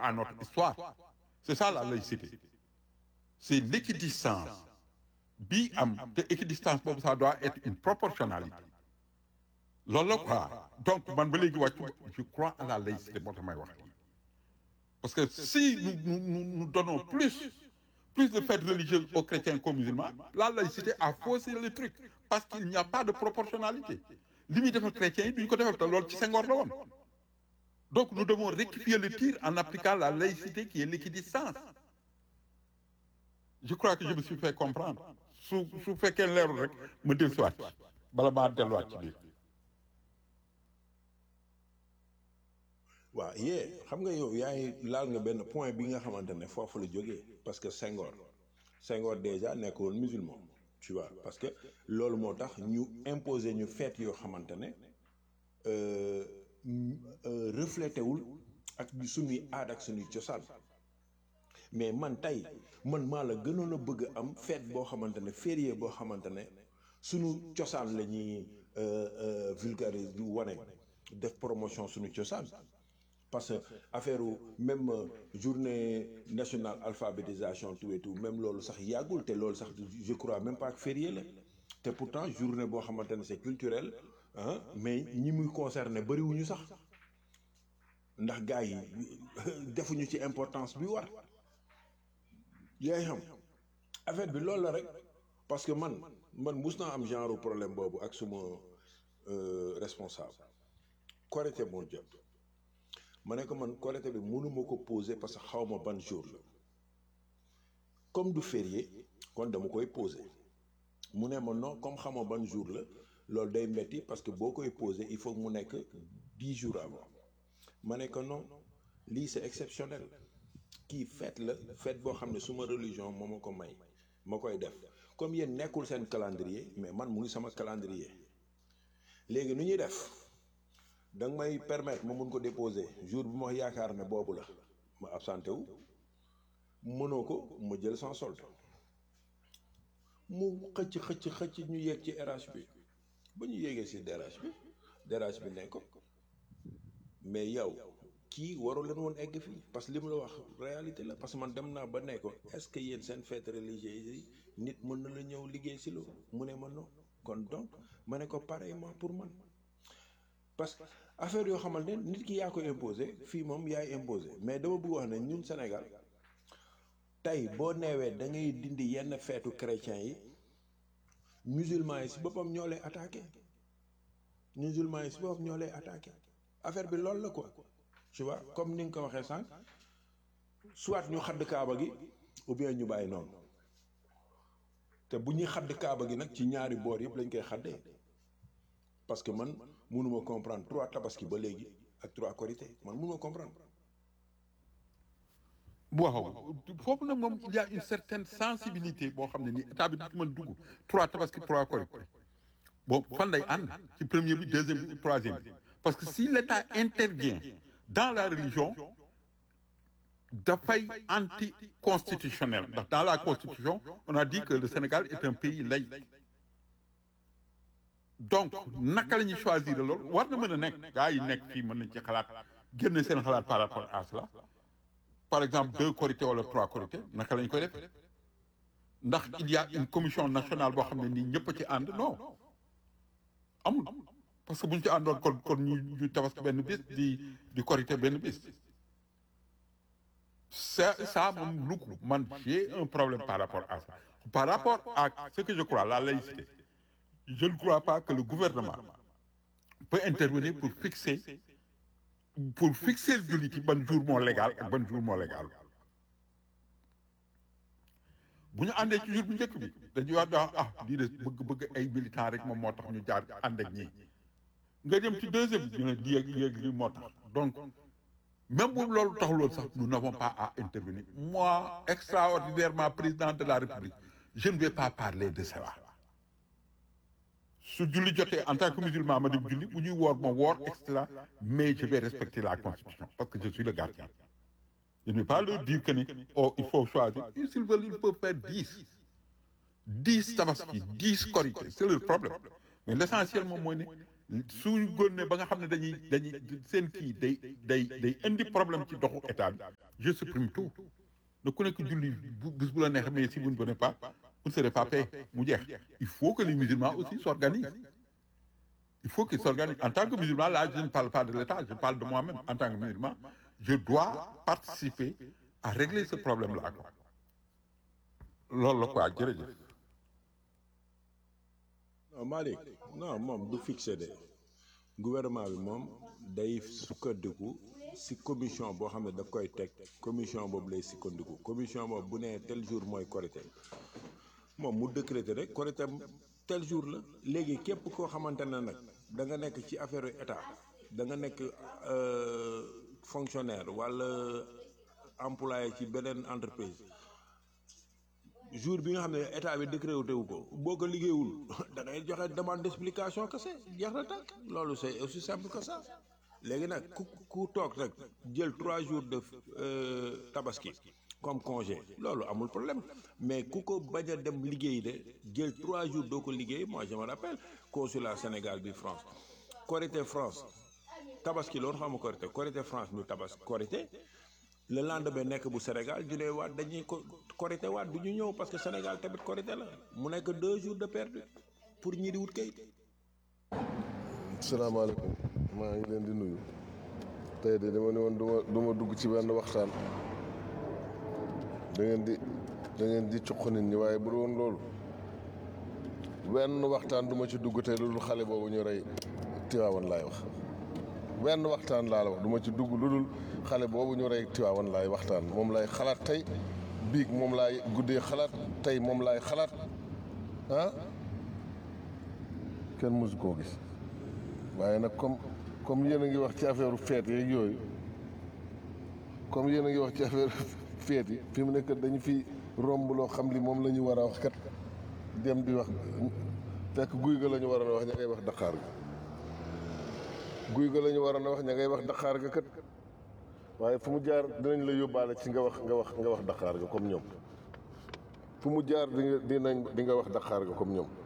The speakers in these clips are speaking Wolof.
à notre histoire c'est ça la laïcité c'est l'équidistance bi am te équidistance boobu ça doit être une proportionnalité loolu la quoi donc man ba léegi wàccu je crois à la laïcité moo tax may wax parce que si nous nous nous, nous donnons plus plus de fêtes religieuses aux chrétiens qu'aux musulmans la laïcité a faussé le truc parce qu'il n'y a pas de proportionnalité li muy defal chrétiens yi duñu ko defal te loolu ci Senghor la woon donc nous devons rectifier le tir en appliquant la laïcité qui est l'équidistance je crois que je me suis fait comprendre su su fekkee leerul rek ma dellusiwaat bala maa delluwaat ci biir waaw yee xam nga yow yaa ngi laal nga benn point bi nga xamante ne foofu la jógee parce que Senghor Senghor déjà nekk woon musulman tu vois parce que loolu moo tax ñu imposer ñu fête yoo xamante ne reflété wul ak suñuy aada ak suñuy cosaan mais man tey man maa la gënoon a bëgg am fête boo xamante ne férié boo xamante ne suñu cosaan la ñuy vulgariser du wane def promotion suñu cosaan parce que affaire même journée nationale alphabétisation tout et tout même loolu sax yàggul te loolu sax je crois même pas que férié la te pourtant journée boo xamante ne c'est culturel ah mais ñi muy concerné bëriwuñu sax ndax gars yi defuñu ci importance bi war yaay xam affaire bi loolu la rek parce que man man mus naa am genre problème boobu ak suma responsable Korité moo jot ma ne ko man Korité bi mënuma ko poser parce que xaw ma ban jour la comme du férié kon dama koy poser mu ne ma non comme xamoo ban jour la loolu day metti parce que boo koy poser il faut mu nekk dix jours avant ma ne ko non lii c'est exceptionnel kii fête la fête boo xam ne suma religion moo ma ko may ma koy def comme yéen nekkul seen calendrier mais man mu ngi sama calendrier léegi nu ñuy def da nga may permettre ma mun ko déposer jour bi ma yaakaar ne boobu la ma absenté wu mënoo ko ma jël sans solde mu xëcc xëcc xëcc ñu yéeg ci RH bi ba ñu yéegee si DRH bi DRH bi ne ko mais yow kii waru leen woon egg fii parce que li mu la wax réalité la parce que man dem naa ba ne ko est-ce que yéen seen fête religieuse yi nit mën na la ñëw liggéey si loolu mu ne ma non kon donc ma ne ko pareillement pour man parce que affaire yoo xamante ne nit ki yaa ko imposé fii moom yaay imposé mais dama bëgg wax ne ñun Sénégal tey boo neewee da ngay dindi yenn feetu chrétien yi musulman yi si boppam ñoo lay attaqué musulman yi si boppam ñoo lay attaqué affaire bi loolu la quoi tu vois comme ni nga ko waxee sànq soit ñu xadd kaaba gi ou bien ñu bàyyi noonu te bu ñuy xadd kaaba gi nag ci ñaari boor yëpp lañ koy xaddee parce que man mënuma comprendre trois tabaski ba léegi ak trois korité man mënuma comprendre waaw foofu nag moom il y a une certaine sensibilité boo xam ne ni état bi du mën dugg trois tabaski trois korité bon fan lay ànd ci premier bi deuxième bi troisième bi parce que si l'état intervient dans la religion dafay anticonstitutionnel ndax dans la constitution on a dit que le Sénégal est un pays laïque donc naka la ñuy choisir loolu war na mën a nekk gars yi nekk fii mën nañ ci xalaat génne seen xalaat par rapport à cela par exemple deux Korité wala trois Korité naka la ñu koy def ndax il y a une commission nationale boo xam ne nii ñëpp a ci ànd non amul parce que bu ñu ci àndoon kon kon ñu ñu tabaski benn bis di di Korité benn bis ça ça moom lu ko man j'ai un problème par rapport à ça par rapport à ce que je crois la laïcité je ne crois pas que le gouvernement peut intervenir pour fixer pour fixer jullit yi ban jour moo légal ak ban jour moo légal bu ñu àndee ci jour bu njëkk bi dañuy wax daa ah lii de bëgg bëgg ay militants rek moom moo tax ñu jaar ànd ak ñii nga dem ci deuxième bi ñu ne lii ak lii ak lii moo tax donc même bu loolu taxuloon sax nous n'avons pas à intervenir moi extraordinairement président de la République je ne vais pas parler de cela su julli jotee en tant que musulman ma dem julli bu ñuy woor ma woor et cetera mais je vais respecter la constitution parce que je suis le gardien je ne vais pas leur dire que ni oh il faut choisir s'ils veulent ils peuvent faire dix dix tabaski dix korité c'est leur problème mais l'essentiel moom mooy ne suñu gónnee ba nga xam ne dañuy dañuy seen kii day day day indi problème ci doxu état bi je supprime tout ne ku nekk julli bu bis bu la neex mais si vous ne venez pas vous ne serez pas payé mu jeex il faut que les musulmans aussi s'organisent il faut qu'ils s'organisent en tant que musulman là je ne parle pas de l'État je parle de moi-même en tant que musulman je dois participer à régler ce problème là quoi loolu la quoi jërëjëf non Malick non moom du fixé de gouvernement bi moom day sukkandiku si commission boo xam ne daf koy teg commission boobu lay sukkandiku commission boobu bu nee tel jour mooy Korité moom mu décréter rek Korité tel jour la léegi képp koo xamante ne nag da nga nekk ci affaire état da nga nekk euh, fonctionnaire walla employé ci beneen entreprise jour bi nga xam ne état bi décrété wu ko boo ko liggéeyul da ngay joxe demande d'explication kese jeex na tàkk loolu c'est aussi simple que ça léegi nag ku ku toog rek jël trois jours de euh, tabaski comme congé loolu amul problème mais ku ko bañ a dem liggéey de jël trois jours doo ko liggéey moi je me rappelle consulat Sénégal bi France Korité France tabaski loolu xam nga Korité Korité France ñu tabas Korité le lendemain nekk bu Sénégal ñu ne waat dañuy ko Korité waat du ñu ñëw parce que Sénégal tamit Korité la mu nekk deux jours de perdu pour ñi di wut kayit salaamaaleykum maa ngi leen di nuyu tey de dama ne woon duma duma dugg ci benn waxtaan da ngeen di da ngeen di cuq nit ñi waaye bu dul woon loolu wenn waxtaan duma ci dugg tey lu dul xale boobu ñu rey Tiwaawan laay wax wenn waxtaan laa la wax duma ci dugg lu dul xale boobu ñu rey Tiwaawan laay waxtaan moom laay xalaat tey biig moom laay guddee xalaat tey moom laay xalaat ah kenn mësu koo gis waaye nag comme comme yéen a ngi wax ci affaire feet yeeg yooyu comme yéen a ngi wax ci affaire feet yi fi mu nekk dañu fi romb loo xam li moom la ñu war a wax kat dem di wax fekk guy ga la ñu waroon a wax ña ngay wax daqaar ga guy ga la ñu waroon a wax ña ngay wax daqaar ga kat waaye fu mu jaar dinañ la yóbbaale ci nga wax nga wax nga wax daqaar ga comme ñoom fu mu jaar di nga dinañ di nga wax daqaar ga comme ñoom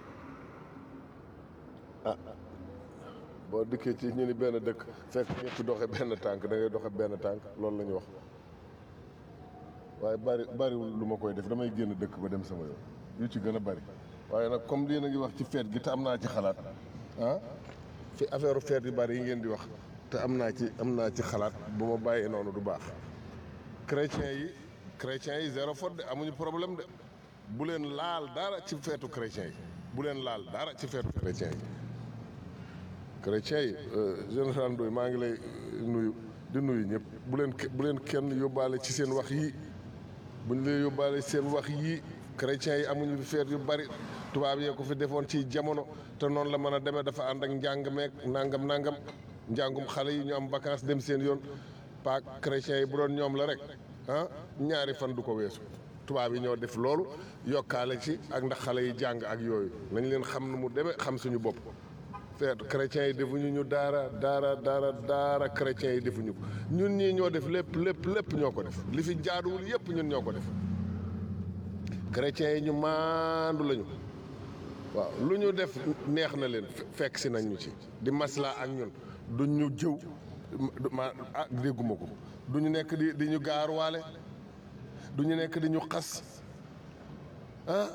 ah boo dikkee ci ñu ni benn dëkk fekk ñëpp doxe benn tànk da ngay doxe benn tànk loolu la ñu wax waaye bari bariwul lu ma koy def damay génn dëkk ba dem sama yoon yu ci gën a bari waaye nag comme lii na ngi wax ci feet gi te am naa ci xalaat ah fi affaire feet yu bari yi ngeen di wax te am naa ci am naa ci xalaat bu ma bàyyee noonu du baax chrétiens yi chrétiens yi zéro faute de amuñu problème de bu leen laal dara ci feetu chrétiens yi bu leen laal dara ci feetu chrétiens yi chrétiens yi général Ndoye maa ngi lay nuyu di nuyu ñëpp bu leen bu leen kenn yóbbaale ci seen wax yii bu ñu leen yóbbaale ci seen wax yii chrétiens yi amuñu fi feet yu bari tubaab yee ko fi defoon ci jamono te noonu la mën a demee dafa ànd ak njàng meeg nangam nangam njàngum xale yi ñu am vacances dem seen yoon pas chrétiens yi bu doon ñoom la rek ah ñaari fan du ko weesu tubaab yi ñoo def loolu yokkaale ci ak ndax xale yi jàng ak yooyu nañ leen xam nu mu demee xam suñu bopp feetu chrétiens yi defuñu ñu daara daara daara daara chrétiens yi defuñu ko ñun ñii ñoo def lépp lépp lépp ñoo ko def li fi jaaduwul yépp ñun ñoo ko def chrétiens yi ñu maandu lañu waaw lu ñu def neex na leen fekk si nañ ñu ci di maslaa ak ñun duñ ñu jëw ma ah dégguma ko du ñu nekk di di ñu gaaruwaale du ñu nekk di ñu xas ah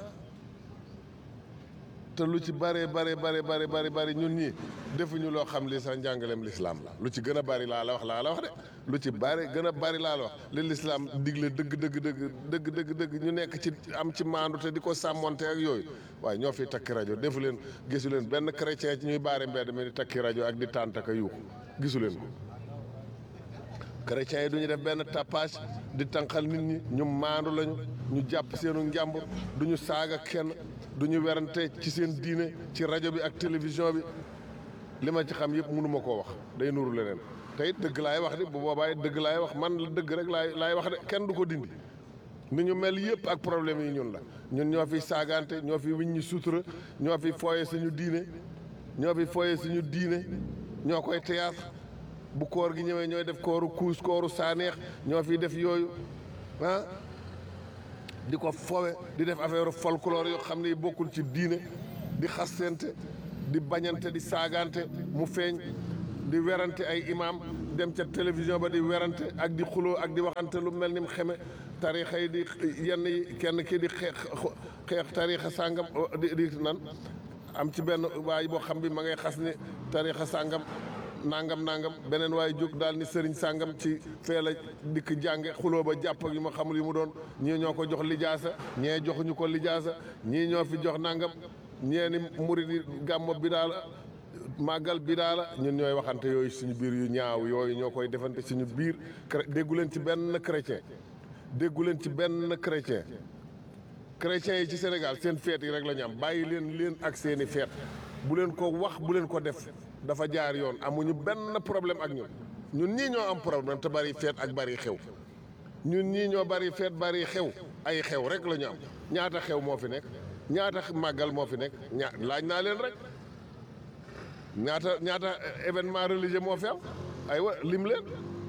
te lu ci bare bare bare bare bare bare ñun ñii defuñu loo xam li sax njàngaleem lislaam la lu ci gën a bari laa la wax laa la wax de lu ci bari gën a bari laa la wax li lislaam digle dëgg dëgg dëgg dëgg dëgg dëgg ñu nekk ci am ci maandu te di ko sàmmonte ak yooyu waaye ñoo fi takki rajo defu leen gisu leen benn chrétien ci ñuy baare mbedd mi di takki rajo ak di tàntaka yuuxu gisu leen ko chrétiens yi du ñu def benn tapage di tànqal nit ñi ñu maandu lañu ñu jàpp seenu njàmbur du ñu saaga kenn du ñu werante ci seen diine ci rajo bi ak télévision bi li ma ci xam yëpp mënu ma koo wax day nuru leneen te it dëgg laay wax de bu boobaay dëgg laay wax man la dëgg rek laay laay wax de kenn du ko dindi ni ñu mel yëpp ak problème yi ñun la ñun ñoo fi saagante ñoo fi wiñ ñi sutura ñoo fi fooye suñu diine ñoo fi fooye suñu diine ñoo koy théâtre bu koor gi ñëwee ñooy def kooru kuus kooru saaneex ñoo fi def yooyu ah di ko fowe di def affaire folklore yoo xam ne bokkul ci diine di xasente di bañante di saagante mu feeñ di werante ay imam dem ca télévision ba di werante ak di xuloo ak di waxante lu mel ni mu xeme tarixa yi di yenn yi kenn kii di xeex xeex tarixa sàngam di di nan am ci benn waay boo xam bi ma ngay xas ni tarixa sàngam nangam nangam beneen waay jóg daal ni sëriñ sàngam ci fee la dikk jànge xuloo ba jàpp ak yu ma xamul yu mu doon ñii ñoo ko jox lijaasa ñee joxuñu ko lijaasa ñii ñoo fi jox nangam ñee ni murid yi gàmmo bi daal màggal bi daal la ñun ñooy waxante yooyu suñu biir yu ñaaw yooyu ñoo koy defante suñu biir déggu leen ci benn chrétien déggu leen ci benn chrétien chrétiens yi ci Sénégal seen feet yi rek la ñu am bàyyi leen leen ak seeni feet bu leen ko wax bu leen ko def dafa jaar yoon amuñu benn problème ak ñun ñun ñii ñoo am problème te bari feet ak bari xew ñun ñii ñoo bari feet bari xew ay xew rek la ñu am ñaata xew moo fi nekk ñaata màggal moo fi nekk ñaa laaj naa leen rek ñaata ñaata événement religieux moo fi am aywa lim leen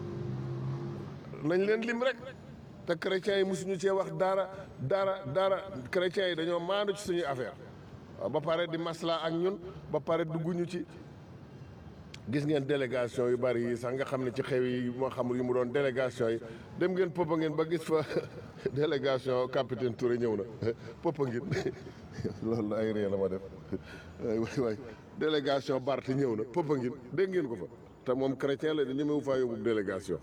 nañ leen lim rek te chrétiens yi mosuñu cee wax dara dara dara chrétiens yi dañoo maandu ci suñuy affaire waaw ba pare di masla ak ñun ba pare dugguñu ci gis ngeen délégation yu bari yi sax nga xam ne ci xew yi moo xamul yi mu doon délégation yi dem ngeen poppa ngeen ba gis fa délégation capitaine Touré ñëw na poppa ngeen loolu ay ree la ma def waay waay délégation Barth ñëw na poppa ngeen dégg ngeen ko fa te moom chrétien la di ñemewu faa yóbbu délégation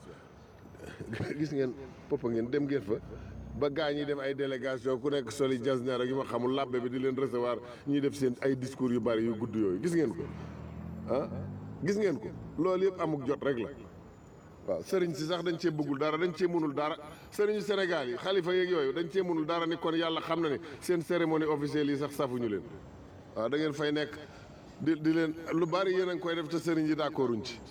gis ngeen poppa ngeen dem ngeen fa ba gaa ñi def ay délégation ku nekk soli jasner ak yu ma xamul labbe bi di leen recevoir ñuy def seen ay discours yu bari yu gudd yooyu gis ngeen ko ah gis ngeen ko loolu yëpp amuk jot rek la waaw sëriñ si sax dañ cee bëggul dara dañ cee mënul dara sëriñu Sénégal yi xalifa yeeg yooyu dañ cee mënul dara ni kon yàlla xam na ne seen cérémonie officielle yi sax safuñu leen waaw da ngeen fay nekk di di leen lu bari yéen a ngi koy def te sëriñ yi d'accorduñ ci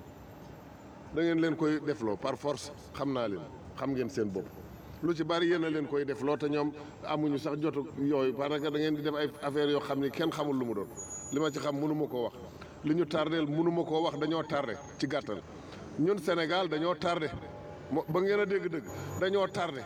da ngeen leen koy defloo par force xam naa leen xam ngeen seen bopp lu ci bari yéen a leen koy defloo te ñoom amuñu sax jotu yooyu parce que da ngeen di def ay affaires yoo xam ni kenn xamul lu mu doon li ma ci xam mënu ma koo wax li ñu tardeel mënu ma koo wax dañoo tardé ci gàttal ñun Sénégal dañoo tardé mo ba ngeen a dégg-dëgg dañoo tardé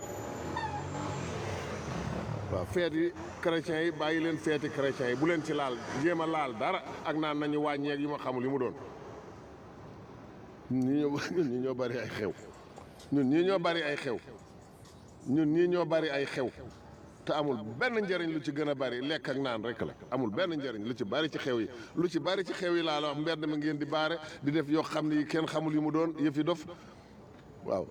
waaw feet yi chrétiens yi bàyyi leen feeti chrétiens yi bu leen ci laal jéem a laal dara ak naan nañu wàññeeg yu ma xamul yu mu doon ñun ñii ñoo ñun ñii ñoo bari ay xew ñun ñii ñoo bari ay xew ñun ñii ñoo bari ay xew te amul benn njëriñ lu ci gën a bari lekk ak naan rek la amul benn njëriñ lu ci bari ci xew yi lu ci bari ci xew yi laa la wax mbedd ma ngeen di baare di def yoo xam ne yi kenn xamul yu mu doon yëfi dof waaw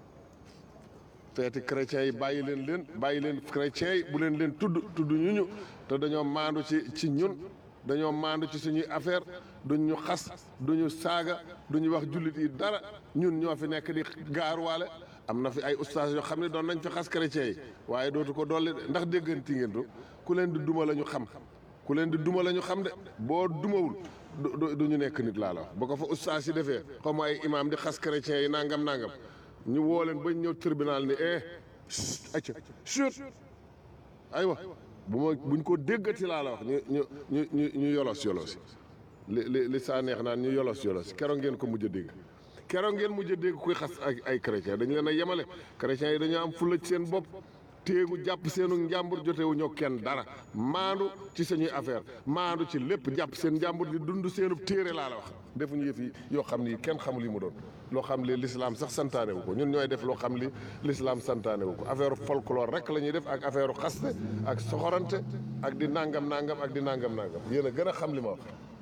feeti chrétiens yi bàyyi leen leen bàyyi leen chrétiens yi bu leen leen tudd tudd ñu ñu te dañoo maandu ci ci ñun dañoo maandu ci suñuy affaire duñ ñu xas duñu saaga duñu wax jullit yi dara ñun ñoo fi nekk di gaaruwaale am na fi ay ustaas yoo xam ne doon nañ fi xas chrétiens yi waaye dootu ko dolli de ndax dégganti ngeen du ku leen di duma la ñu xam ku leen di duma la ñu xam de boo dumawul du du ñu nekk nit laa la wax ba ko fa ustaas yi defee xaw ma ay imaam di xas chrétiens yi nangam nangam ñu woo leen bañ ñëw tribunal ni eh acca chut aywa bu ma buñ ko déggati laa la wax ñu ñu ñu ñu ñu yolos yolos li li li saa neex naan ñu yolos yolos keroog ngeen ko mujj a dégg keroog ngeen mujj a dégg kuy xas ay ay chrétien dañu leen a yemale chrétiens yi dañoo am fulla ci seen bopp téegu jàpp seenu njàmbur jotewu ñoo kenn dara maandu ci suñuy affaire maandu ci lépp jàpp seen njàmbur di dund seenu téere laa la wax defuñu yëf yi yoo xam ni kenn xamul yi mu doon loo xam li l'islam sax santaane wu ko ñun ñooy def loo xam li l'islam santaane wu ko affaire folklore rek la ñuy def ak affaire xaste ak soxorante ak di nangam nangam ak di nangam nangam yéen a gën a xam li ma wax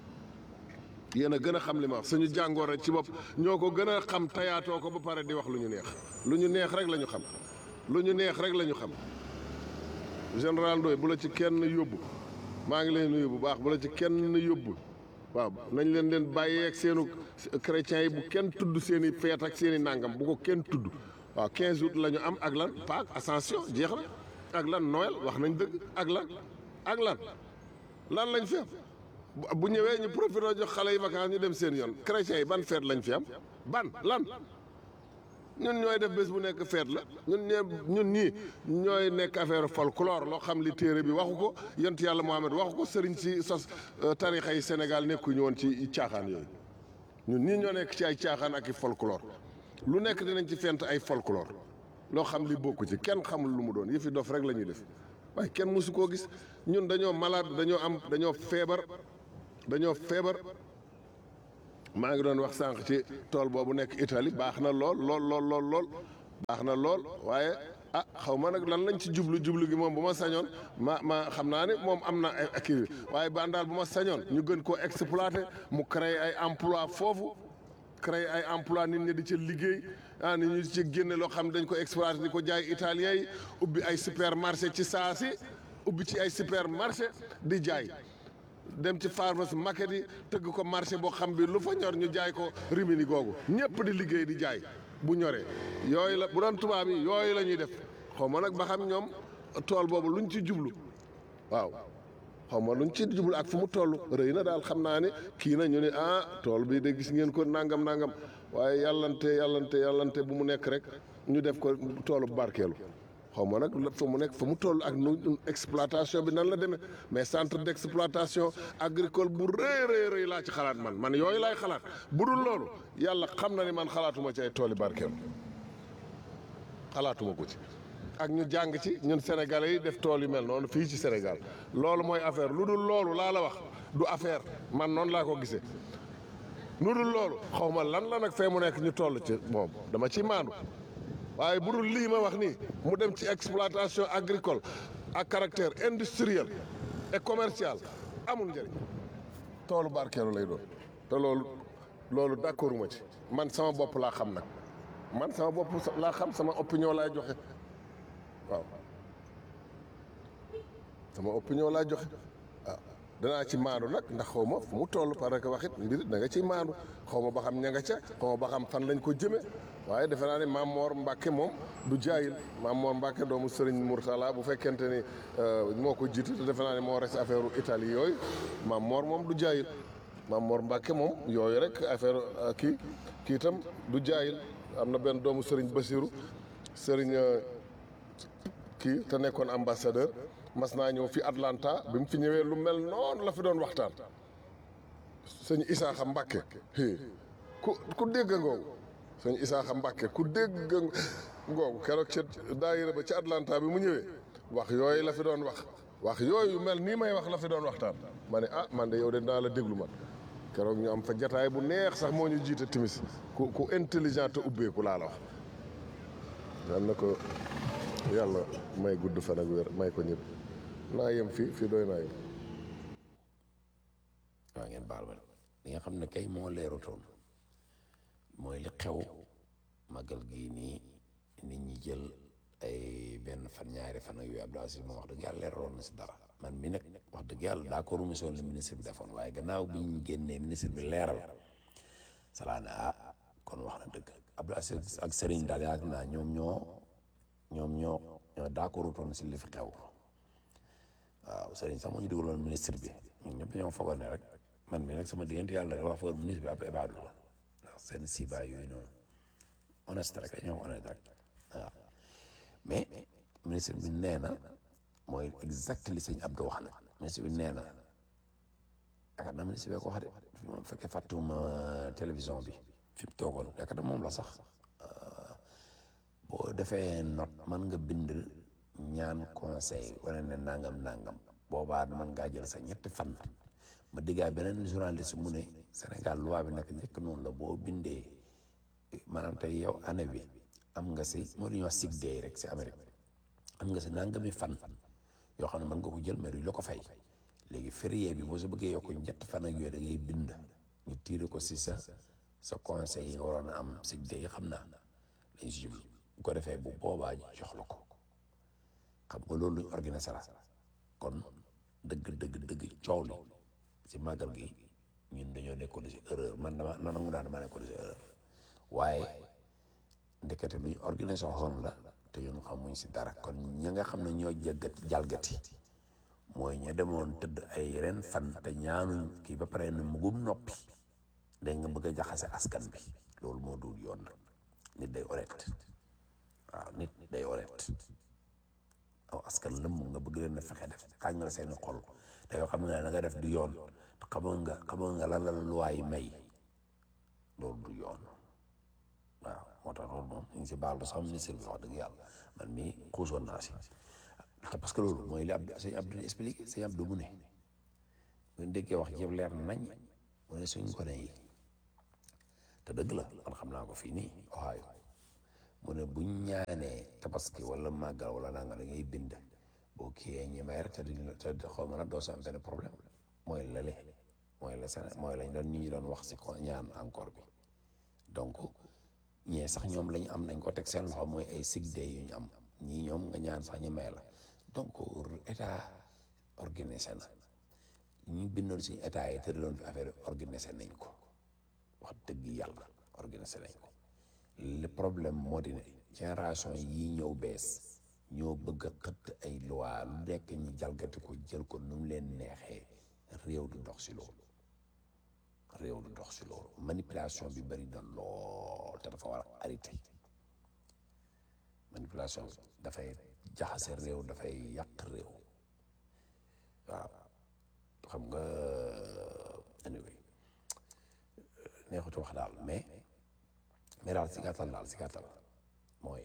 yéen a gën a xam li ma wax suñu jàngoor ci bopp ñoo ko gën a xam tayaatoo ko ba pare di wax lu ñu neex lu ñu neex rek la ñu xam lu ñu neex rek la ñu xam général Ndoye bu la ci kenn yóbbu maa ngi leen nuyu bu baax bu la ci kenn yóbbu waaw nañ leen leen bàyyee ak seenu chrétiens yi bu kenn tudd seen i feet ak seen i nàngam bu ko kenn tudd waaw 15 août la ñu am ak lan Pâques Ascension jeex na ak lan Noël wax nañ dëgg ak lan ak lan lan lañ fi am bu ñëwee ñu profité jox xale yi vacances ñu dem seen yoon chrétiens yi ban feet lañ fi am ban lan ñun ñooy def bés bu nekk feet la ñun ñee ñun ñii ñooy nekk affaire folklore loo xam li téere bi waxu ko yont yàlla Muhammad waxu ko sëriñ si sos tarixa yi Sénégal nekkuñu woon ci caaxaan yooyu ñun ñii ñoo nekk ci ay caaxaan ak i folklore lu nekk dinañ ci fent ay folklore loo xam li bokku ci kenn xamul lu mu doon yëfi dof rek la ñuy def waaye kenn mësu koo gis ñun dañoo malade dañoo am dañoo feebar dañoo feebar maa ngi doon wax sànq ci tool boobu nekk Italie baax na lool lool lool lool lool baax na lool waaye ah xaw ma nag lan lañ ci jublu jublu gi moom bu ma sañoon ma ma xam naa ne moom am na ay kii waaye ban daal bu ma sañoon ñu gën koo exploiter mu créer ay emploi foofu créer ay emploi nit ñi di ci liggéey ah nit ñi di ci génne loo xam ne dañ ko exploiter di ko jaay italien yi ubbi ay supermarché ci saa si ubbi ci ay supermarché di jaay dem ci pharmacie market yi tëgg ko marché boo xam bi lu fa ñor ñu jaay ko rimini googu ñëpp di liggéey di jaay bu ñoree yooyu la bu doon tubaab yi yooyu la ñuy def xaw ma nag ba xam ñoom tool boobu luñ ci jublu waaw xaw ma luñ ci jublu ak fu mu toll rëy na daal xam naa ne kii na ñu ne ah tool bi de gis ngeen ko nangam nangam waaye yàllante yàllante yàllante bu mu nekk rek ñu def ko toolu barkeelu xaw ma nag fa mu nekk fa mu toll ak nu exploitation bi nan la demee mais centre d' exploitation agricole bu rëy rëy rëy laa ci xalaat man man yooyu laay xalaat bu dul loolu yàlla xam na ni man xalaatuma ci ay tooli barkeelu xalaatuma ko ci ak ñu jàng ci ñun sénégalais yi def tool yu mel noonu fii ci Sénégal loolu mooy affaire lu dul loolu laa la wax du affaire man noonu laa ko gisee lu dul loolu xaw ma lan la nag fee mu nekk ñu toll ci moom dama ci maandu waaye bu dul lii ma wax nii mu dem ci exploitation agricole ak caractère industriel et commercial amul njëriñ toolu barkeelu lay doon te loolu loolu d'accorduma ci man sama bopp laa xam nag man sama bopp laa xam sama opinion laay joxe waaw sama opinion laa joxe waaw danaa ci maandu nag ndax xaw ma fu mu toll parce que waxit mbir da nga ciy maandu xaw ma ba xam ña nga ca xaw ma ba xam fan lañ ko jëme waaye defe naa ne Maam Moor Mbàkke moom du jaayil Maam Moor Mbàkke doomu Sëriñ Murtala bu fekkente ni moo ko jiitu te defe naa ne moo res affaire Italie yooyu Maam Moor moom du jaayil Maam Moor Mbàkke moom yooyu rek affaire kii kii itam du jaayil am na benn doomu Sëriñ Basiru Sëriñ kii te nekkoon ambassadeur mas naa ñëw fi Atlanta bi mu fi ñëwee lu mel noonu la fi doon waxtaan sëñ Isaaxa Mbàkke ku ku dégg ngoogu sëñ Isaaxa Mbàkke ku dégg ngoogu keroog ca daayira ba ci Atlanta bi mu ñëwee wax yooyu la fi doon wax wax yooyu mel nii may wax la fi doon waxtaan ma ne ah man de yow de naa la déglu man keroog ñu am fa jataay bu neex sax moo ñu jiite timis ku ku intelligent te ubbeeku laa la wax yal na ko yàlla may gudd fan ak wér may ko ñëpp naa yem fii fii doy naa yem waaw ngeen baal ma li nga xam ne kay moo leerutoon mooy li xew magal gii nii nit ñi jël ay benn fan ñaari fan ak yooyu Abdou Aziz moom wax dëgg yàlla leeroon na si dara man mi nag wax dëgg yàlla d'accord mu soon li ministre bi defoon waaye gannaaw bi ñu génnee ministre bi leeral salaa ne ah kon wax na dëgg Abdou Aziz ak Serigne daal yaakaar naa ñoom ñoo ñoom ñoo ñoo d'accordutoon si li fi xew waaw Serigne sax moo ñu dugaloon ministre bi ñun ñëpp ñoo foogoon ne rek man mi nag sama diggante yàlla rek wax foog ministre bi ab ibaadu la ndax seen sibaay yooyu noonu honnête rek ñoo honnête rek waaw mais ministre bi nee na mooy exact li sëñ Abdou wax na ministre bi nee na yaakaar naa ministre bi ko wax de bu fekkee fàttuma télévision bi fi mu toogoon yaakaar naa moom la sax boo defee note mën nga bind ñaan conseil wala ne nangam nangam boobaa mën ngaa jël sa ñetti fan ma diggaa beneen journaliste mu ne Sénégal loi bi nag njëkk noonu la boo bindee maanaam tey yow année bi am nga si moo li ñuy wax sick day rek si Amérique am nga si nangami fan yoo xam ne mën nga ko jël mais duñ la ko fay léegi férié bi boo sa bëggee yokk ñetti fan ak yooyu da ngay bind ñu tiire ko si sa sa conseil yi nga waroon a am sick day xam naa lañ si jublu bu ko defee bu boobaa jox la ko xam nga loolu luñ organisé la kon dëgg dëgg dëgg coow li si màggal gi ñun dañoo nekkoon si erreur man dama man nangu naa dama nekkoon si erreur waaye ndekete luñ organisé woon la te ñun xamuñ si dara kon ña nga xam ne ñoo jaggat jalgati mooy ña demoon tëdd ay ren fan te ñaanuñ kii ba pare ne mugum noppi dégg nga bëgg a jaxase askan bi loolu moo dul yoon nag nit day honnête waaw nit day honnête aw askan lëmm nga bëgg leen a fexe def xaaj nga seeni xol te yoo xam nga ne nga def du yoon te xamoon nga xamoon nga lan la luwaay may loolu du yoon waaw moo tax loolu moom ñu ngi si baal sax ministre bi wax dëgg yàlla man mii xuusoon naa si te parce que loolu mooy li Abdou sëñ Abdou expliqué sëñ Abdou mu ne bu déggee wax jëpp leer nañ mu ne suñ gone yi te dëgg la man xam naa ko fii nii Ohio mu ne buñ ñaanee tabaski wala màggal wala nanga da ngay bind boo kiyee ñi may rek te duñ te xaw ma nag doo sa am benn problème mooy lale mooy la seen mooy lañ doon nit ñi doon wax si ko ñaan encore bi donc ñee sax ñoom lañu am nañ ko teg seen loxo mooy ay sick day yu ñu am ñii ñoom nga ñaan sax ñu may la donc état organisé na ñu bindoon suñu état yi tëraloon fi affaire organisé nañ ko wax dëgg yàlla organisé nañ ko le problème moo di ne génération yii ñëw bees ñoo bëgg a xëtt ay loi lu nekk ñu jalgati ko jël ko nu mu leen neexee réew du dox si loolu réew du dox si loolu manipulation bi bari na lool te dafa war a arrêté manipulation bi dafay jaxase réew dafay yàq réew waaw xam nga anyway neexutu wax daal mais mais daal si gàttal daal si gàttal mooy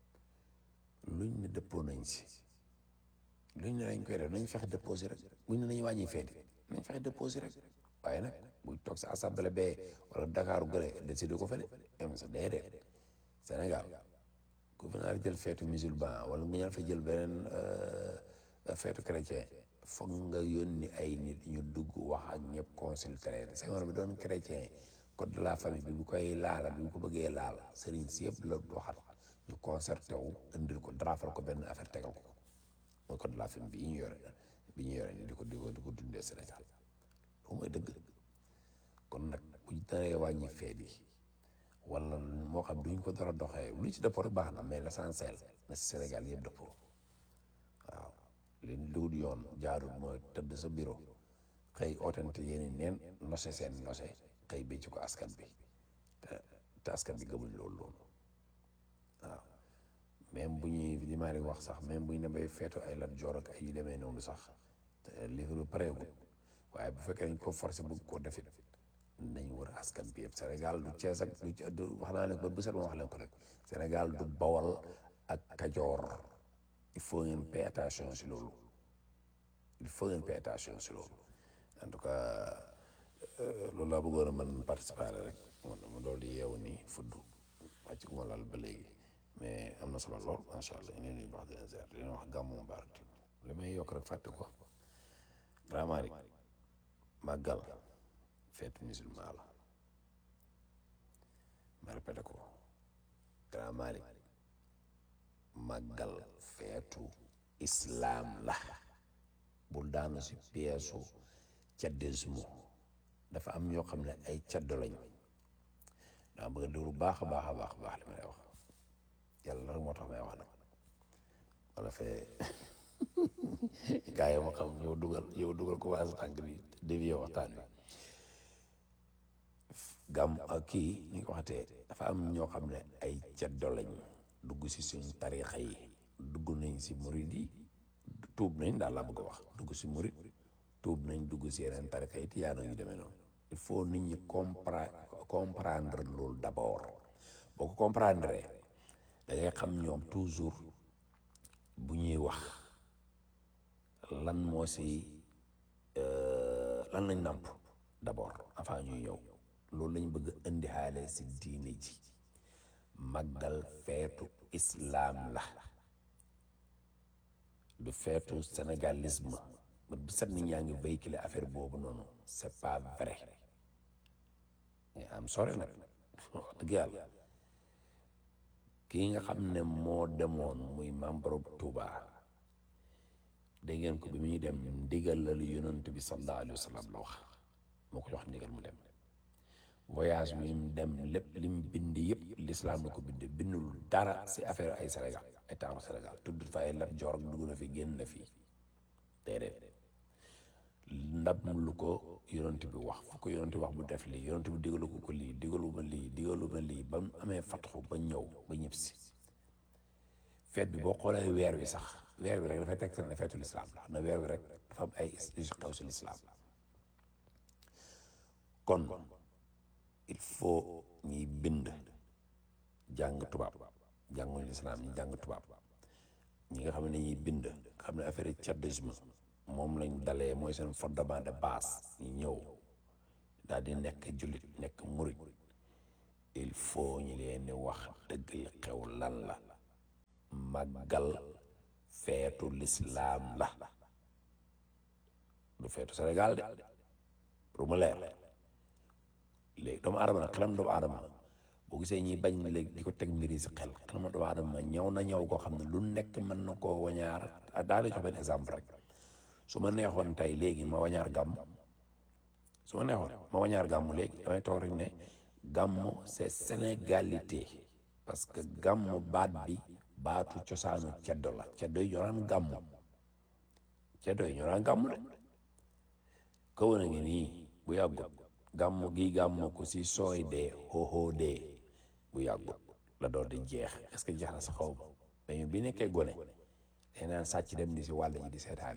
luñ ne dëppoo nañ si luñ ne nañ koy def nañ fexe déposé rek buñ ne nañ wàññi feeti nañ fexe déposé rek waaye nag buñ toog sa assemblée bee wala Dakar gële décidé ko fële am sa déedéet Sénégal ku fi naa jël feetu musulman wala nga ñaan fa jël beneen feetu chrétien foog nga yónni ay nit ñu dugg wax ak ñëpp consulter Senghor bi doon chrétien code de la famille bi bu koy laala bi bu ko bëggee laal sëriñ si yëpp la waxat ñu concerté wu indil ko drafal ko benn affaire tegal ko mooy code de la famille bi ñu yore bi ñu yore ni di ko di ko di ko dundee Sénégal loolu mooy dëgg kon nag buñ daree wàññi feet yi wala moo xam duñ ko dara doxee lu ci dëppoo rek baax na mais l'essentiel na si Sénégal yëpp dëppoo waaw li luut yoon jaarul mooy tëdd sa bureau xëy ootante yéeni neen nose seen nose xëy bécc ko askan bi te te askan bi gëmuñ loolu loolu waaw même bu ñuy li maa wax sax même bu ñu demee feetu ay lat joor ak ay yu demee noonu sax te li lu pareegul waaye bu fekkee dañ ko forcé bëgg koo defit nañ wër askan bi yëpp Sénégal du Cees ak du wax naa leen ko bu set ma wax leen ko rek Sénégal du Bawol ak Kajoor il faut ngeen pay attention si loolu il faut ngeen pay attention si loolu en tout cas loolu laa bëggoon a mën participer rek man ma dool di yeewu nii fudd wàcc ko ma lal ba léegi mais am na solo lool macha allah ñu leen wax dina seet dina wax gàmmu mubarak li may yokk rek fàtte ko vraiment rek màggal fête musulman la ma répété ko Grand Malick màggal feetu islam la bul daanu si pièsu caddisme dafa am ñoo xam ne ay caddo lañ daa bëgg a déglu baax a baax a baax a baax li may wax yàlla rek moo tax may wax nag wala fee gaa yi ma xam yow dugal yow dugal ko waa sa tànk bi dévier waxtaan wi gam ak kii ni ko waxatee dafa am ñoo xam ne ay caddo lañ dugg si suñ tarixa yi dugg nañ si murid yi tuub nañ daal laa bëgg a wax dugg si murid tuub nañ dugg si yeneen tarixa yi tiyaano yu demee noonu il faut nit ñi compre comprendre loolu d'abord boo ko comprendre da ngay xam ñoom toujours bu ñuy wax lan moo si lan lañ nàmp d'abord avant ñuy ñëw loolu lañ bëgg indi xaale si diine ji màggal feetu islaam la du feetu sénégalisme ba bu set nit ñaa ngi véhiculer affaire boobu noonu c'est pas vrai mais am sore nag wax dëgg yàlla kii nga xam ne moo demoon muy membre Touba dégg ngeen ko bi muy dem ndigal la lu yonent bi sallallahu alayhi wa sallam la wax moo ko jox ndigal mu dem voyage bi mu dem lépp lim bind yëpp l'islam la ko bind bindul dara si affaire ay Sénégal état bu Sénégal tudd fa ay Lat Joor dugg na fi génn na fi déedéet ndab lu ko yonent bi wax fu ko yonent bi wax bu def lii yonent bi digalu ko ko lii digalu ma lii digalu ma lii ba mu amee fatxu ba ñëw ba ñëpp si feet bi boo xoolee weer wi sax weer wi rek dafay teg ne feetu lislaam la na weer wi rek dafa am ay xew si lislaam kon il faut ñuy bind jàng tubaab jànguñu lislaam ñi jàng tubaab ñi nga xam ne ñuy bind xam ne affaire cadisme moom lañ dalee mooy seen fondement de base ñu ñëw daal di nekk jullit nekk murit il faut ñu leen di wax dëgg li xew lan la màggal feetu lislaam la du feetu Sénégal de pour mu leer léegi doomu aadama nag xelam doomu aadama boo gisee ñi bañ léegi di ko teg mbiri si xel xelam doomu aadama ñëw na ñëw koo xam ne lu nekk mën na koo wañaar daa la jox benn exemple rek su ma neexoon tey léegi ma wañaar gàmm su ma neexoon ma wañaar gàmm léegi damay toog rek ne gàmm c'est sénégalité parce que gàmm baat bi baatu cosaanu ceddo la ceddo yi ñoo daan gàmm ceddo yi ñoo daan gàmm de kaw na ngi nii bu yàggut gàmm gi gàmm ko si sooy dee xooxoo dee bu yàggut la door di jeex est-ce que jeex na sa xaw ma mais bi nekkee gone day naan sàcc dem di si wàll ji di seetaani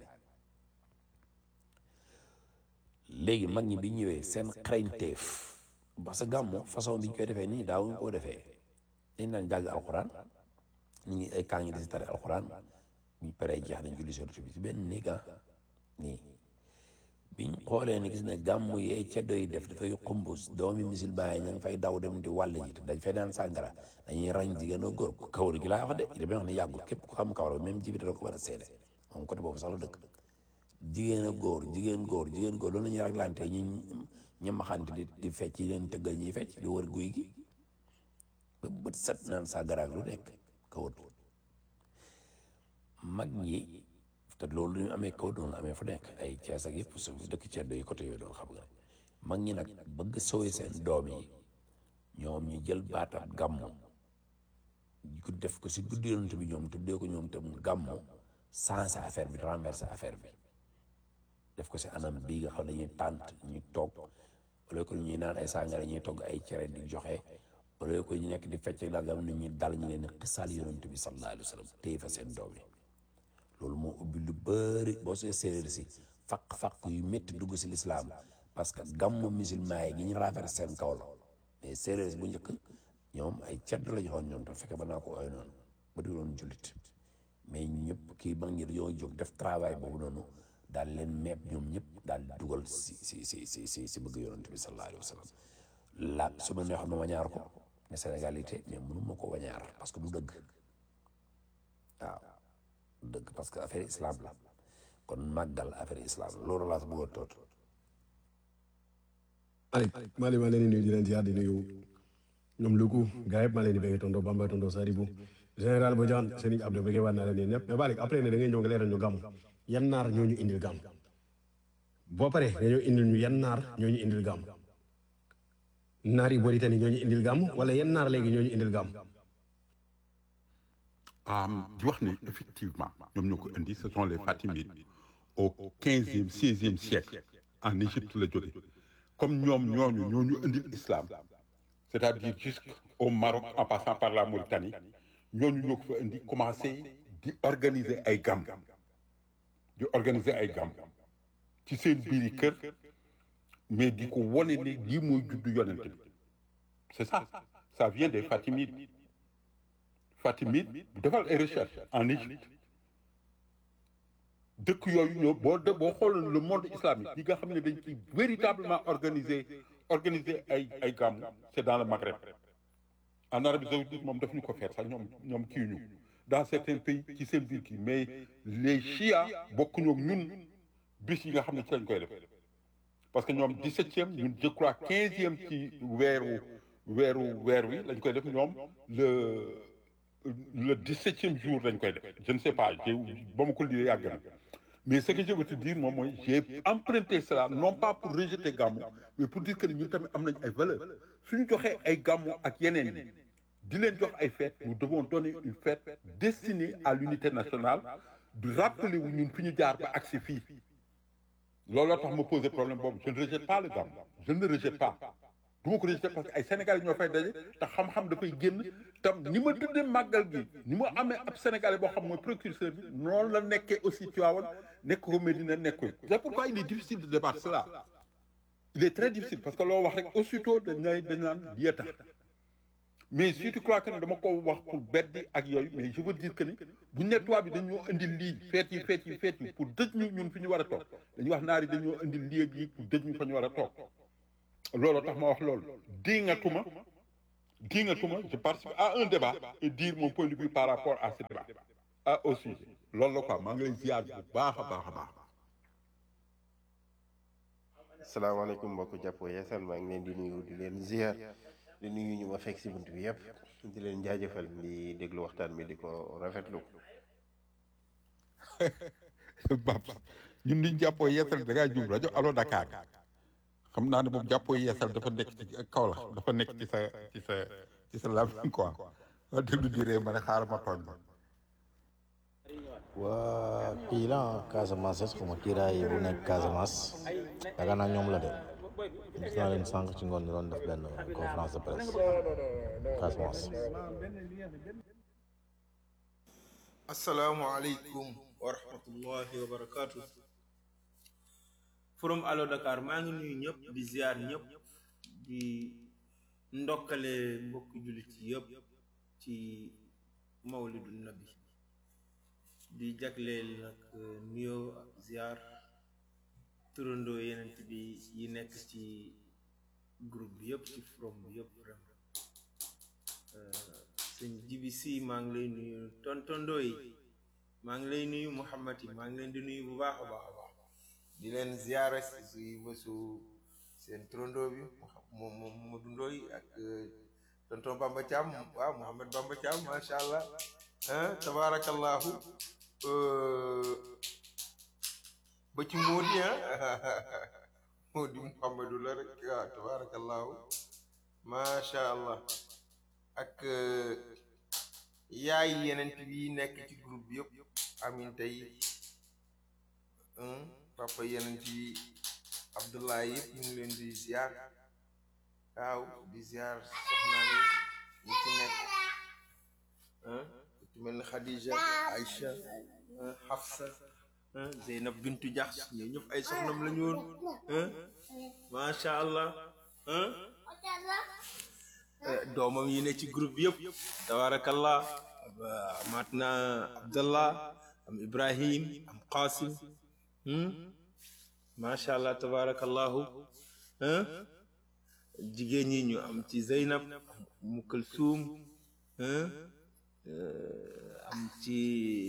léegi mag ñi bi ñëwee seen xarañteef parce que gàmmu façon bi ñu koy defee nii daawuñu koo defee dañ daan jàng alxuraan ñu ngi ay kaa ngi di si tari alxuraan ñu paree jeex nañ julli seen bi si benn néeg ah nii biñ xoolee ne gis ne gàmmu yee ceddo yi def dafay xumbus doomi musulman yi ña ngi fay daw dem di wàll ji te dañ fay naan sàngara dañuy rañ jigéen ak góor kawar gi laa wax de damay wax ne yàggul képp ku xam kawar même jibi da ko war a seede moom côté boobu sax la dëkk jigéen ak góor jigéen góor jigéen góor loolu la ñuy raglante ñu ñu maxante di di fecc yi leen tëggal ñuy fecc di wër guy gi ba bët set naan sàngara ak lu nekk kawar mag ñi te loolu ñu amee kaw doon amee fu nekk ay Cees ak yëpp su dëkk ceddo yi côté yooyu doon xam nga mag ñi nag bëgg sooy seen doom yi ñoom ñu jël baatab gàmmu ku def ko si guddi yonent bi ñoom tuddee ko ñoom tam gàmmu sensé affaire bi renversé affaire bi def ko si anam bii nga xam ne ñuy tànt ñuy toog wala ko ñuy naan ay sàngara ñuy togg ay cere di joxe wala ko ñu nekk di fecc la gam ne ñu dal ñu leen di xisaal yonent bi sallallahu alayhi wa sallam téye fa seen doom yi loolu moo ubbi lu bëri boo see séeréer si faq-faq yu métti dugg si lislaam parce que gàmmu musulman yi gi ñu rafet seen kaw la mais séeréer si bu njëkk ñoom ay cedd la joxoon ñoom te fekke ba naa ko ooy noonu ba di doon jullit mais ñëpp kii ba ngir yoo jóg def travail boobu noonu daal leen meeb ñoom ñëpp daal dugal si si si si si si bëgg yonent bi sallallahu alayhi wa sallam la su ma neexoon ma wañaar ko ne sénégalité mais mënu ma ko wañaar parce que du dëgg waaw dëgg parce que affaire islam la kon màggal affaire islam loolu laa bëgg a toot Malick Malick maa leen di nuyu di leen ziar di nuyu ñoom Luku gars yëpp maa leen di bëgg tonton Bamba tonton Sadibou général Bodian Serigne Abdou bëggee waat naa leen yéen ñëpp mais Malick après ne da ngay ñëw nga leeral ñu gàmm yan naar ñoo ñu indil gàmm boo paree dañoo indil ñu yan naar ñoo ñu indil gàmm naar yi Mauritanie ñoo ñu indil gàmm wala yan naar léegi ñoo ñu indil gàmm. di wax ne effectivement ñoom ñoo ko indi ce sont les Fatimides au quinzième seizième siècle en Égypte la jóge comme ñoom ñooñu ñoo ñu indil islam c'est-à-dire jusqu'au Maroc en passant par la Mauritanie ñooñu ñoo ko fa indi commencé di organiser ay gàmm di organiser ay gàmm ci seen biiri kër mais di ko wone ne lii mooy juddu yonent bi c'est ça ça vient des Fatimides Fatimide defal ay recherche en Égypte dëkk yooyu ñoo boo de boo xooloon le monde islamique yi nga xam ne dañ ci véritablement organiser organiser ay ay gàmmu c'est dans le Maghreb en Arabie saoudite moom daf ñu ko feet sax ñoom ñoom kii ñu dans certains pays ci seen biir kii mais les chiites bokkuñu ak ñun bis yi nga xam ne ci lañ koy def parce que ñoom dix-septième ñun je crois quinzième ci weeru weeru weer wi lañ koy def ñoom le le dix-septième jour lañ koy def je ne sais pas j'ai ba ma ko lire yàgg na mais ce que je veux te dire moom mooy j'ai emprunté cela non pas pour rejeter gàmmu mais pour dire que ñun tamit am nañ ay valeurs suñu joxee ay gàmmu ak yeneen yi di leen jox ay fêtes nous devons donner une fête destinée à l'unité nationale du rappeler wu ñun fi ñu jaar ba agsi fii looloo tax ma poser problème boobu je ne rejette pas le gàmmu je ne le rejette pas du ma ko rejeté parce que ay Sénégalais ñoo fay daje te xam-xam dafay génn tam ni ma tuddee màggal gi ni ma amee ab Sénégalais boo xam mooy précurseur bi noonu la nekkee aussi Tivaouane nekk ko Médina nekk ko c'est pourquoi il est difficile de débattre cela il est très difficile parce que loo wax rek aussitôt dañ lay dañ naan lii tax mais si tu crois que ne dama ko wax pour beddi ak yooyu mais je veux dire que ni bu ñu ne tubaab bi dañoo indil lii feet yi feet yi feet yi pour dëj ñu ñun fi ñu war a toog dañuy wax naar yi dañoo indil lii ak yi pour dëj ñu fa ñu war a toog looloo tax ma wax loolu dingatuma dingatuma je participe à un débat et dire mon point de vue par rapport à ce débat ah au sujet loolu la quoi maa ngi lay ziar bu baax a baax a baax salaamaaleykum mbokk jàppoo yeesal maa ngi leen di nuyu di leen ziar di nuyu ñu ma fekk si bunt bi yëpp di leen jaajëfal di déglu waxtaan bi di ko rafetlu Bab ñun liñ jàppoo yeesal da ngaa jum rajo Allo Dakar xam naa ne moom jàppoo yeesal dafa nekk ci kaw la dafa nekk ci sa ci sa ci sa làmmiñ quoi waa déglu di ree ma ne xaaral ma tooñ ma waa kii la Casamance xaw ma kiiraay bu nekk Casamance yaakaar naa ñoom la de gis naa leen sànq ci ngoon ñu doon def benn conférence de presse Casamance. asalaamualeykum wa rahmatullahi wa barakaatu. forum Allo Dakar maa ngi nuyu ñëpp di ziar ñëpp di ndokkale mbokki jullit yëpp ci mawlidu nabi di jagleel nag nuyoo ak ziar turandoo yenent bi yi nekk ci groupe bi yëpp ci forum bi yëpp vraiment sëñ jibi si maa ngi lay nuyu tontondoo yi maa ngi lay nuyu Muhammad yi maa ngi leen di nuyu bu baax a baax a baax di leen ziare si bésu seen turandoo bi moom moom Mamadou Ndoye ak tonton Bamba Thiam waaw Mouhamed Bamba Thiam macha allah ah tabaarakallahu ba ci Mody ah Mody Mouhamadou la rek waaw tabaarakallahu macha allah ak yaay yeneen bi nekk ci groupe bi yëpp amin tey papa yeneen ci Abdoulaye yëpp ñu ngi leen di ziar waaw di ziar soxna yi ñu ci nekk ku ci mel ni Khadija Aïcha Hafsa Zeynab Bintu Jaxs ñoo ñëpp ay soxnam la ñu woon macha allah doomam yi ne ci groupe bi yëpp tabarakallah maat na Abdallah am Ibrahim am Qasim macha allah tabarakallahu jigéen ñi ñu am ci Zeynab am Umu Kulsum am ci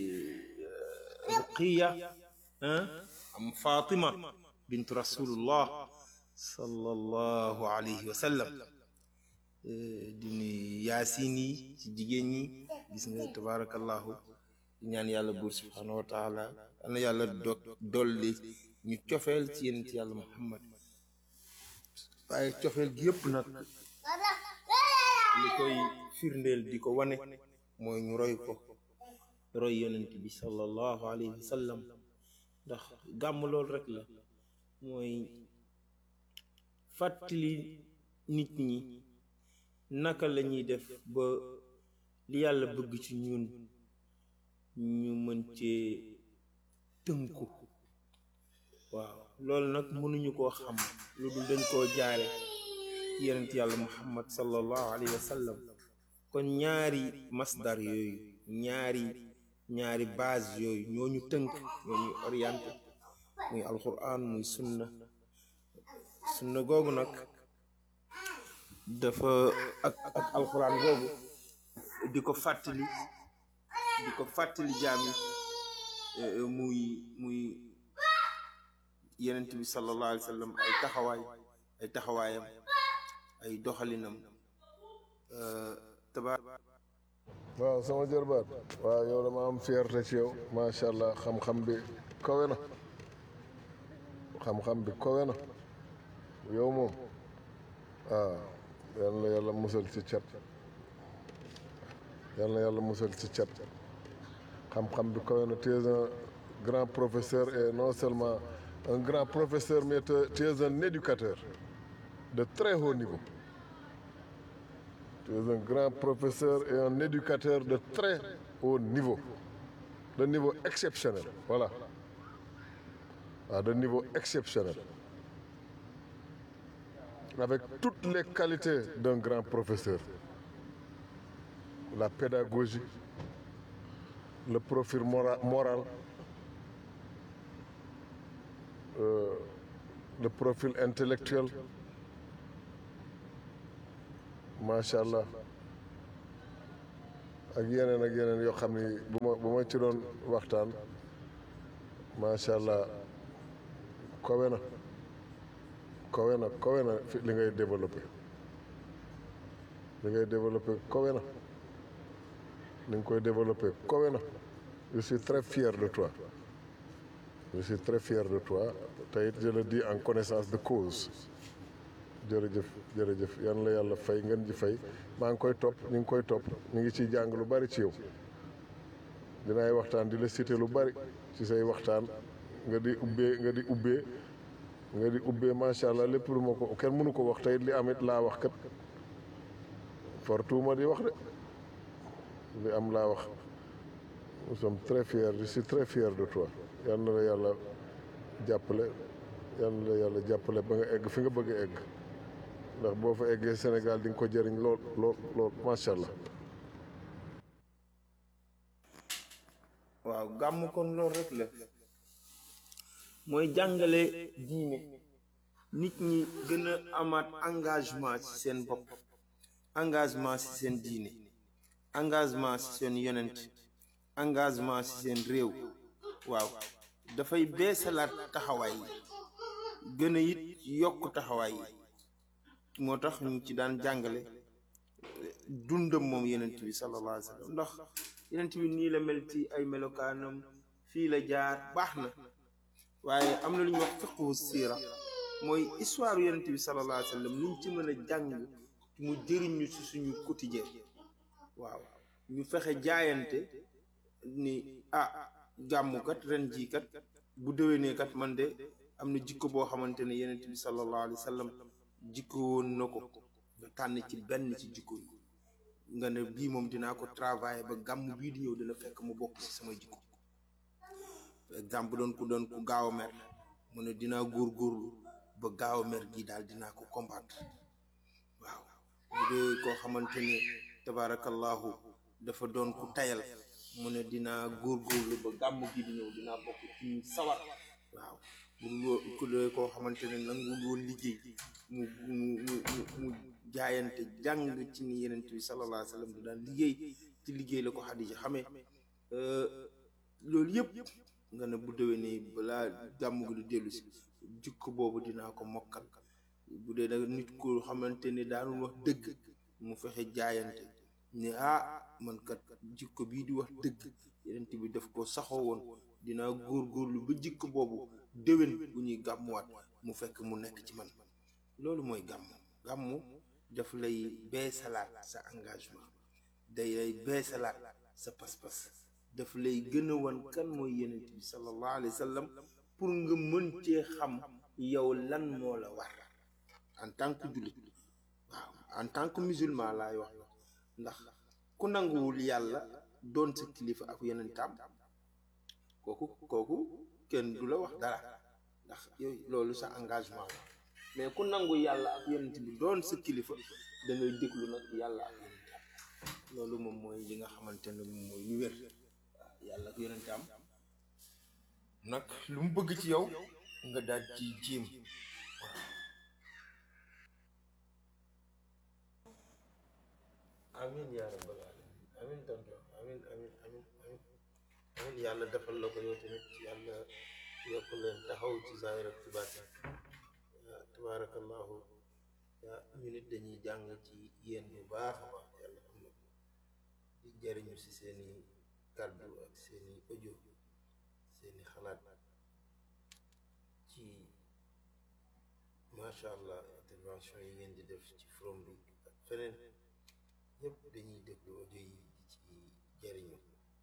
Ruqiya am Fatima bintu rasulullah sallallahu alayhi wa sallam di nuyu yaasin yi ci jigéen ñi gis nga tabarakallahu di ñaan yàlla buur subhanahu wa taala yal na yàlla do dolli ñu cofeel ci yéen ci yàlla muhammad waaye cofeel gi yëpp nag li koy firndeel di ko wane mooy ñu roy ko roy yonent bi sallallahu alayhi wa sallam ndax gàmm loolu rek la mooy fàttali nit ñi naka la ñuy def ba li yàlla bëgg ci ñun ñu mën cee tënku waaw loolu nag mënuñu koo xam lu dul dañ koo jaare yonent yàlla muhammad sallallahu alayhi wa sallam kon ñaari masdar yooyu ñaari ñaari base yooyu ñoo ñu tënk ñoo ñu orienté muy alquran muy sunna sunna googu nag dafa ak ak alquran googu di ko fàttali di ko fàttali jaam yi muy muy yenent bi sallallahu alayhi wa sallam ay taxawaay ay taxawaayam ay doxalinam tabaar waaw sama jërbaat waaw yow dama am fierté ci yow macha allah xam-xam bi kawe na xam-xam bi kawe na yow moom waaw yal na yàlla musal ci cat yal na yàlla musal ci cat xam-xam bi kawe na tu es un grand professeur et non seulement un grand professeur mais tu es un éducateur de très haut niveau tu es un grand professeur et un éducateur de très haut niveau de niveau exceptionnel voilà ah, de niveau exceptionnel avec toutes les qualités d'un grand professeur la pédagogie le profil mora- moral euh, le profil intellectuel macha allah ak yeneen ak yeneen yoo xam ni bu ma bu ma ci doon waxtaan macha allah kowe na kowe na kowe na fi li ngay développé li ngay développé kowe na li nga koy développé kowe na je suis très fier de toi je suis très fier de toi te it je le dis en connaissance de cause jërëjëf jërëjëf yan la yàlla fay ngeen ji fay maa ngi koy topp ñu ngi koy topp ñu ngi ciy jàng lu bari ci yow dinaay waxtaan di la cité lu bari ci say waxtaan nga di ubbee nga di ubbee nga di ubbee macha allah lépp lu ma ko kenn mënu ko wax tey li amit laa wax kat fortuuma di wax de li am laa wax nous sommes très fiers je suis très fier de toi yal na la yàlla jàppale yal na la yàlla jàppale ba nga egg fi nga bëgg a egg ndax boo fa eggee Sénégal di nga ko jëriñ lool lool lool macha allah. waaw gàmm kon loolu rek la mooy jàngale diine nit ñi gën a amaat engagement ci seen bopp engagement ci seen diine engagement ci seen yonent engagement ci seen réew waaw dafay beesalaat taxawaay yi gën a it yokk taxawaay yi moo tax ñu ci daan jàngale dundam moom yenent bi sallallahu alayhi wa sallam ndax yenent bi nii la mel ci ay melokaanam fii la jaar baax na waaye am na lu ñuy wax fiqhu siira mooy histoire yenent bi sallallahu alayhi wa sallam luñ ci mën a jàng mu jëriñ ñu ci suñu quotidien waaw ñu fexe jaayante ni ah gàmmukat ren jii kat bu déwénee kat man de am na jikko boo xamante ne yenent bi sallallahu alayhi wa sallam jikko woon na ko nga tànn ci benn ci jikko yi nga ne bii moom dinaa ko travailler ba gàmm bii di ñëw dina fekk mu bokk ci sama jikko par exemple doon ku doon ku gaaw a mer mu ne dinaa góorgóorlu ba gaaw a mer gii daal dinaa ko combattre waaw bu dee koo xamante ne tabaarakallahu dafa doon ku tayal mu ne dinaa góorgóorlu ba gàmm bii di ñëw dinaa bokk ci ñu sawar waaw bu ku dee koo xamante ne nangul woon liggéey mu mu mu mu mu jaayante jàng ci ni yenent bi sallallahu alayhi wa sallam du daan liggéey ci liggéey la ko Xadija xamee loolu yëpp nga ne bu déwénee balaa gàmm gi du dellu si jikko boobu dinaa ko mokkal bu dee nag nit ko xamante ne daanul wax dëgg mu fexe jaayante ne ah man kat jikko bii di wax dëgg yenent bi daf ko saxoo woon dinaa góorgóorlu ba jikko boobu déwén bu ñuy gàmmuwaat mu fekk mu nekk ci man loolu mooy gàmm gàmmu daf lay beesalaat sa engagement day lay beesalaat sa pas-pas daf lay gën a wan kan mooy yenent bi sallallahu alayhi wa sallam pour nga mën cee xam yow lan moo la war en tant que jullit waaw en tant que musulman laay wax ndax ku nanguwul yàlla doon sa kilifa ak yenentam kooku kooku kenn du la wax dara ndax yooyu loolu sa engagement la mais ku nangu yàlla ak yonent bi doon sa kilifa da ngay déglu nag yàlla ak yonentam loolu moom mooy li nga xamante ne moom mooy ñu wér waaw yàlla ak yonentam nag lu mu bëgg ci yow nga daal ci jéem waaw amin yaa rabbal alamin amin tonton amin amin amin amin amin yàlla defal la ko yow tamit yàlla yokk leen taxaw ci zaahir ak ci baatin tabaarakallahu yaa ñu nit dañuy jàng ci yéen bu baax a baax yàlla xam na ko di jariñu si seeni kàddu ak seeni audio seeni xalaat ci macha allah intervention yi ngeen di def ci forum bi ak feneen ñëpp dañuy déglu audio yi di ci jariñu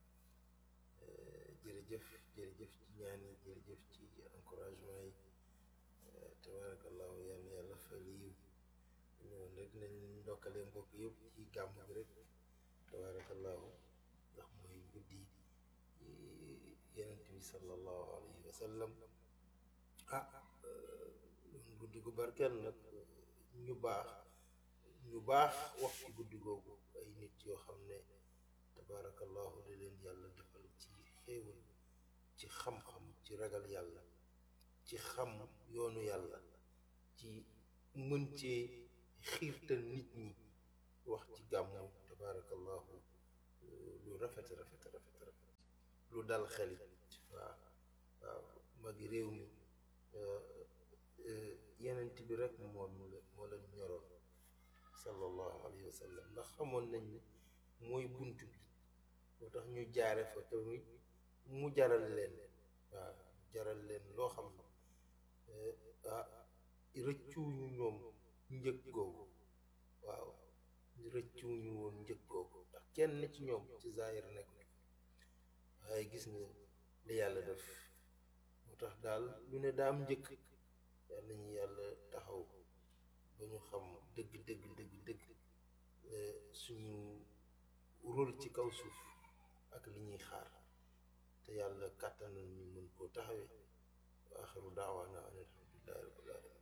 jërëjëf jërëjëf ci ñaan yi jërëjëf ci encouragement yi tabarakallahu yàlla yàlla fay la yiw ñoon rek nañ ndokkale mbokk yëpp ci gàmm bi rek tabarakallahu ndax mooy guddi yenent bi sallallahu alayhi wa sallam ah doon guddi gu barkeel nag ñu baax ñu baax wax ci guddi googu ay nit yoo xam ne tabaarakallahu li leen yàlla defal ci xéewal ci xam-xam ci ragal yàlla ci xam yoonu yàlla ci mën cee xiirtal nit ñi wax ci gàmmu tabaarakallahu lu rafet rafet rafet rafet lu dal xelit waaw waaw magi réew mi yenent bi rek moo moo leen ñoroon sallallahu alayhi wa sallam ndax xamoon nañ ni mooy bunt bi moo tax ñu jaare fa tamit mu jaral leen waaw jaral leen loo xam ne ah rëccuwuñu ñoom njëg googu waaw rëccuwuñu woon njëg googu ndax kenn ci ñoom ci zaahir nekk nekk waaye gis nga li yàlla def moo tax daal lu ne daam njëkk yàlla ñu yàlla taxaw ba ñu xam dëgg dëgg dëgg dëgg suñu rôle ci kaw suuf ak li ñuy xaar te yàlla kàttanal ñu mën koo taxawee wa axiru daawaana an alhamdulillahi rabbil alamin